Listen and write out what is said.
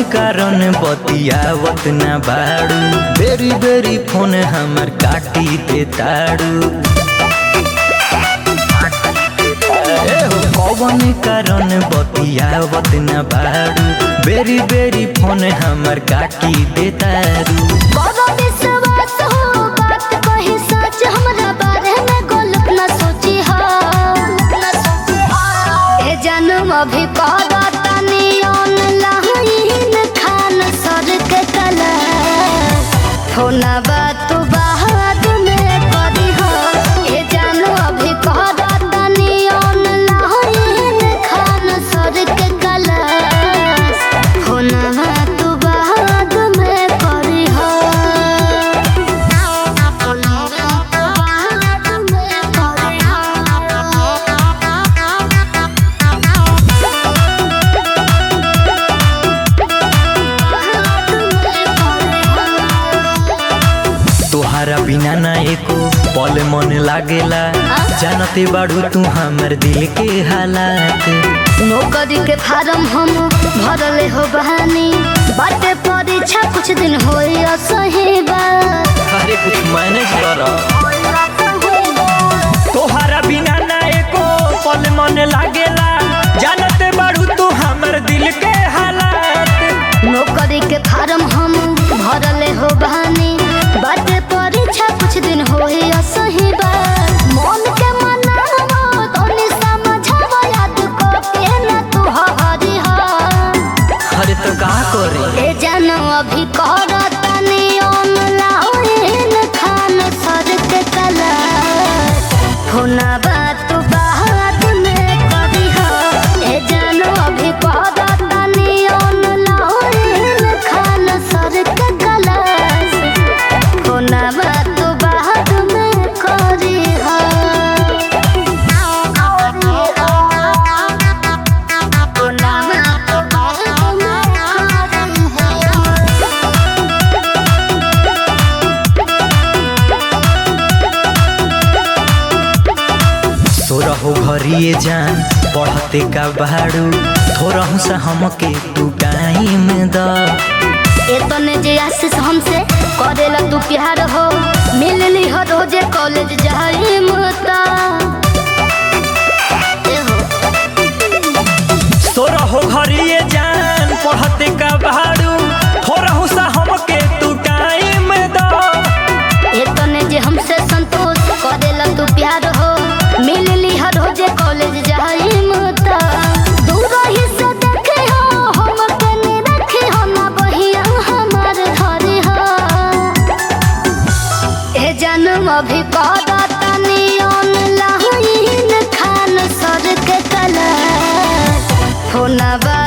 कारण बतियावत ना बाड़ू बेरी बेरी फोन हमर काटी दे ताड़ू ए हो कौन कारण बतियावत ना बाड़ू बेरी बेरी फोन हमर काटी दे ताड़ू बड़ा विश्वास हो बात कही सच हमरा बारे में गलत न सोची हो ए जन्म अभी पादा तनी ऑनलाइन खान सर के कला फोना बात बाद में करी हो ए जन्म अभी पादा तनी ऑनलाइन खान सर के कला फोना बात बाद में करी हो तोहारा बिना ना एको पल मन लागेला जानते बाड़ू तू हमर दिल के हालात नौकरी के फार्म हम भरले हो बहानी बाटे परीक्षा कुछ दिन होई असही बात अरे कुछ मैनेज कर तोहारा बिना ना एको पल मन लागेला जानते बाड़ू तू हमर दिल के हालात नौकरी के फार्म हम भरले हो बहानी बाटे परीक्षा कुछ दिन होई असही बात मन के मनावो तोनी समझावो याद को के ना तू हरी हा अरे तो का करे ए जानो अभी करतनी ऑनलाइन खान सर के कला फोना बात बाद में करी हो ए जानो अभी करतनी ऑनलाइन खान सर के कला फोना बात बाद में करी हो फोना बात बाद में करी हो सोरहो घरिए जान पढ़ते का बाड़ू थोरहु सा हमके तू टाइम द एतने जे आशीष हमसे करेला तू प्यार हो मिलली हो रोजे कॉलेज जाई मता सोरहो घरिए जान पढ़ते का बाड़ू थोरहु सा हमके तू टाइम द एतने जे हमसे संतोष करेला तू प्यार हो मिलली हो रोजे कॉलेज जाई मता दूर ही से देखे हो हम कने रखे हो ना बहिया हमार घरे हो ए जन्म अभी करतनी ऑनलाइन खान सर के कला फोना बा